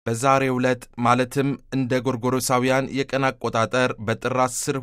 በዛሬው ዕለት ማለትም እንደ ጎርጎሮሳውያን የቀን አቆጣጠር በጥር 10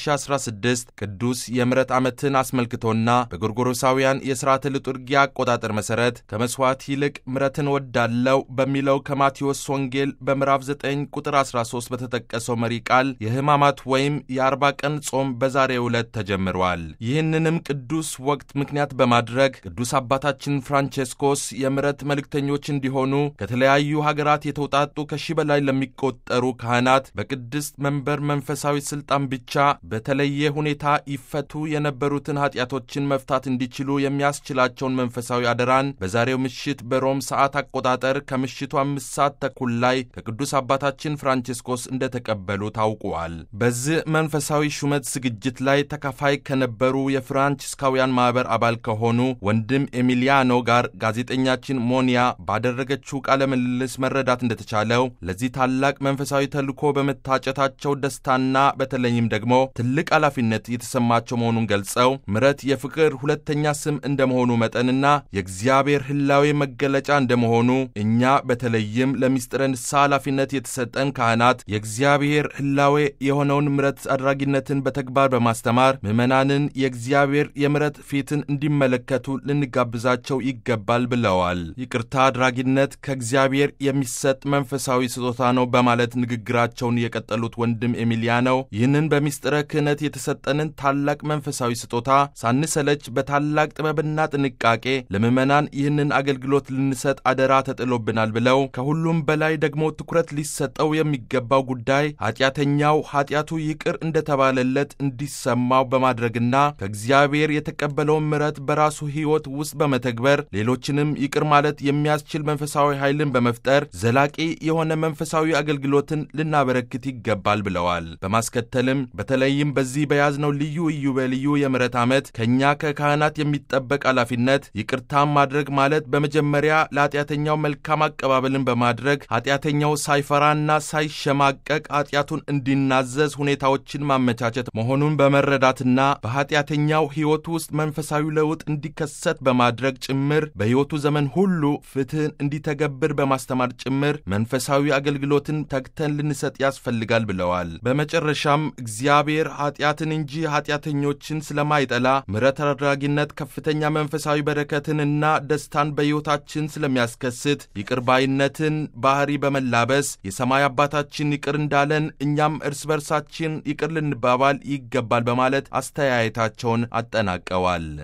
2016 ቅዱስ የምሕረት ዓመትን አስመልክቶና በጎርጎሮሳውያን የሥርዓተ ልጡርጊያ አቆጣጠር መሠረት ከመሥዋዕት ይልቅ ምሕረትን ወዳለው በሚለው ከማቴዎስ ወንጌል በምዕራፍ 9 ቁጥር 13 በተጠቀሰው መሪ ቃል የሕማማት ወይም የአርባ ቀን ጾም በዛሬው ዕለት ተጀምሯል። ይህንንም ቅዱስ ወቅት ምክንያት በማድረግ ቅዱስ አባታችን ፍራንቼስኮስ የምሕረት መልእክተኞች እንዲሆኑ ከተለያዩ ሀገራት የተውጣጡ ከሺህ በላይ ለሚቆጠሩ ካህናት በቅድስት መንበር መንፈሳዊ ሥልጣን ብቻ በተለየ ሁኔታ ይፈቱ የነበሩትን ኃጢአቶችን መፍታት እንዲችሉ የሚያስችላቸውን መንፈሳዊ አደራን በዛሬው ምሽት በሮም ሰዓት አቆጣጠር ከምሽቱ አምስት ሰዓት ተኩል ላይ ከቅዱስ አባታችን ፍራንቼስኮስ እንደተቀበሉ ታውቋል። በዚህ መንፈሳዊ ሹመት ዝግጅት ላይ ተካፋይ ከነበሩ የፍራንቺስካውያን ማኅበር አባል ከሆኑ ወንድም ኤሚሊያኖ ጋር ጋዜጠኛችን ሞኒያ ባደረገችው ቃለ ምልልስ መረዳት እንደተቻለው ለዚህ ታላቅ መንፈሳዊ ተልእኮ በመታጨታቸው ደስታና በተለይም ደግሞ ትልቅ ኃላፊነት የተሰማቸው መሆኑን ገልጸው ምሕረት የፍቅር ሁለተኛ ስም እንደመሆኑ መጠንና የእግዚአብሔር ሕላዌ መገለጫ እንደመሆኑ እኛ በተለይም ለምስጢረ ንስሐ ኃላፊነት የተሰጠን ካህናት የእግዚአብሔር ሕላዌ የሆነውን ምሕረት አድራጊነትን በተግባር በማስተማር ምዕመናንን የእግዚአብሔር የምሕረት ፊትን እንዲመለከቱ ልንጋብዛቸው ይገባል ብለዋል። ይቅርታ አድራጊነት ከእግዚአብሔር የሚሰጥ መንፈሳዊ ስጦታ ነው በማለት ንግግራቸውን የቀጠሉት ወንድም ኤሚሊያኖ ይህንን በምስጢረ ክህነት የተሰጠንን ታላቅ መንፈሳዊ ስጦታ ሳንሰለች በታላቅ ጥበብና ጥንቃቄ ለምዕመናን ይህንን አገልግሎት ልንሰጥ አደራ ተጥሎብናል ብለው ከሁሉም በላይ ደግሞ ትኩረት ሊሰጠው የሚገባው ጉዳይ ኃጢአተኛው ኃጢአቱ ይቅር እንደተባለለት እንዲሰማው በማድረግና ከእግዚአብሔር የተቀበለውን ምሕረት በራሱ ሕይወት ውስጥ በመተግበር ሌሎችንም ይቅር ማለት የሚያስችል መንፈሳዊ ኃይልን በመፍጠር ዘላቂ የሆነ መንፈሳዊ አገልግሎትን ልናበረክት ይገባል ብለዋል። በማስከተልም በተለይም በዚህ በያዝነው ልዩ ኢዮቤልዩ የምሕረት ዓመት ከእኛ ከካህናት የሚጠበቅ ኃላፊነት ይቅርታን ማድረግ ማለት በመጀመሪያ ለኃጢአተኛው መልካም አቀባበልን በማድረግ ኃጢአተኛው ሳይፈራና ሳይሸማቀቅ ኃጢአቱን እንዲናዘዝ ሁኔታዎችን ማመቻቸት መሆኑን በመረዳትና በኃጢአተኛው ሕይወቱ ውስጥ መንፈሳዊ ለውጥ እንዲከሰት በማድረግ ጭምር በሕይወቱ ዘመን ሁሉ ፍትሕን እንዲተገብር በማስተማር ጭምር መንፈሳዊ አገልግሎትን ተግተን ልንሰጥ ያስፈልጋል ብለዋል። በመጨረሻም እግዚአብሔር ኃጢአትን እንጂ ኃጢአተኞችን ስለማይጠላ ምሕረት አድራጊነት ከፍተኛ መንፈሳዊ በረከትንና ደስታን በሕይወታችን ስለሚያስከስት ይቅር ባይነትን ባህሪ በመላበስ የሰማይ አባታችን ይቅር እንዳለን እኛም እርስ በርሳችን ይቅር ልንባባል ይገባል በማለት አስተያየታቸውን አጠናቀዋል።